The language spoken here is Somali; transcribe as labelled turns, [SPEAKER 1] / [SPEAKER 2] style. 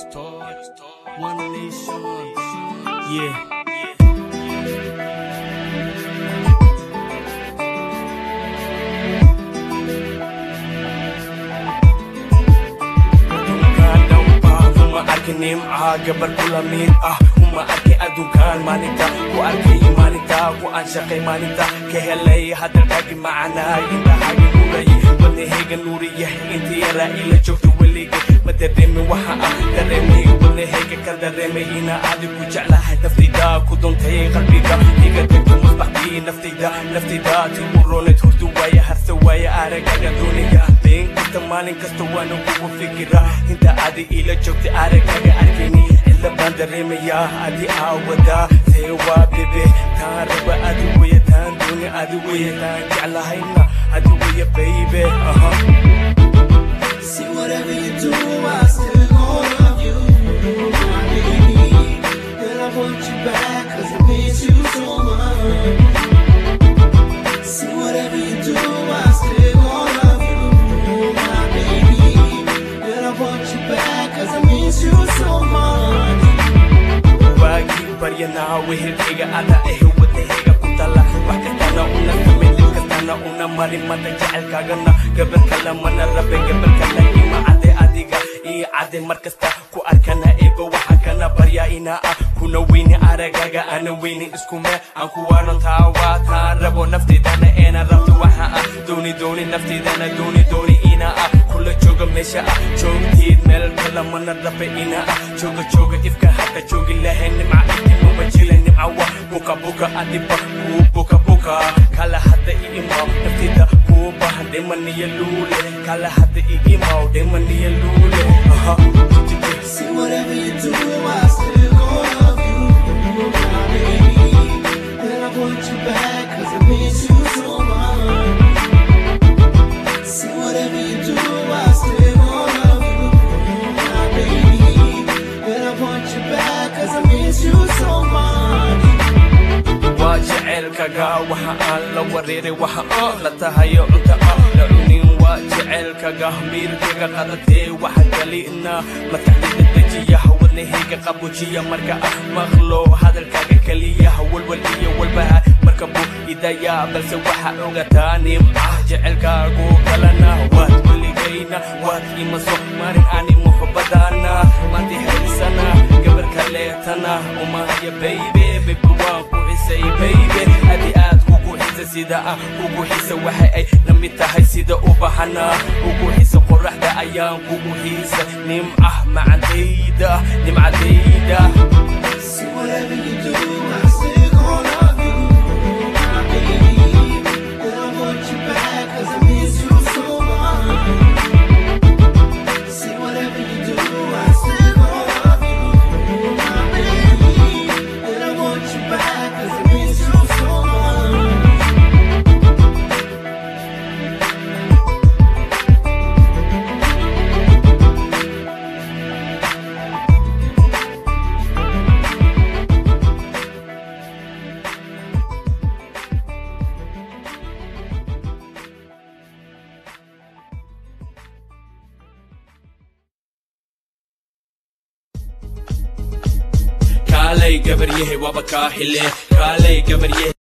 [SPEAKER 1] One nation. Yeah. uma arki nimca gabar kula mid ah uma arki adduunkaan maalinta ku arkay maalinta ku aan shaqay maalinta ka helay hadalkaagi macanaay indhahaagi nuuray wadnahayga nuuriyah inta yaraa ila joogto weligay ma dareemin waxa ah dareemay wadnahayga ka dareemay ina adigu jeclahay naftayda ku duntay qalbiga iga degto masbaxdii naftayda naftayda ti u roonayd hurdu waaya harsa waaya aragaga dooniga been kasta maalin kasta waana kugu fikira inta adi ila joogtay aragaga arkayni cilla baan dareemayaa adi aawadaa see waa bebe taan raba adi weya taan dooni adi weya taan jeclahayna adi weya baybe aha
[SPEAKER 2] See whatever you do, I still gonna love you, my baby. And I want you back, cause it means you so much. See whatever you do, I still gonna love you, my baby. And I want you back, cause it means you so much.
[SPEAKER 1] waagii baryanaa wehelkayga ada ahe wadnahayga ku tala wax kastana una samay dib kastana una marin mada jecelkaagana gabar kale mana rabe gabar kale ima cade adiga ii cade mar kasta ku arkana eego waxa kana barya inaa ah kuna weyni aragaga ana weyni iskume aan ku waarantaa waa taan rabo naftaydana eena rabto waxa ah dooni dooni naftaydana dooni dooni inaa ah kula jooga meesha ah joogteed meel kale mana rabe inaa ah jooga jooga ifka haka joogi lahayn nimca intimama jila nimca wa buka buka adiba kuu buka buka kala hadda i imaw naftayda kuu bahan dhemaniya luule kala hadda i imaw dhemaniya luule aha
[SPEAKER 2] See whatever you do, I still gonna love you, my baby. And I want you back, cause it means you so much. See whatever you do, I still gonna love you, my baby. And I want you back, cause it means you so much.
[SPEAKER 1] waa jecelkaga waxa aan la wareeray waxa oo la tahayo cunta ah la cunin waa jecelkaga miirkaga qadatee waxa kalina maskaxdayda dejiya wadnahayga qabujiya marka ah maqlo hadalkaaga keliya walwal iyo walbaha marka buu idaya balse waxa ogataa nimca jecelkaagu kalana waad weligayna waad imaso marin ani muxubadana maanti haysana gabar kaleetana umahaya baybe bebe waan ku xisay baybe adi aad kugu xisa sida ah ugu xisa waxa ay la mid tahay sida ubahana ugu xisa qoraxda ayaan kugu xiisa nimcah macadayda nimcadayda
[SPEAKER 2] See whatever you do, I still gonna love you, my baby. And I want you back, cause it means you so much. See whatever you do, I still gonna love you, my baby. And I want you back, cause it means you so much.
[SPEAKER 1] kaalay gabaryahay waaba kaa xile kaalay gabaryahay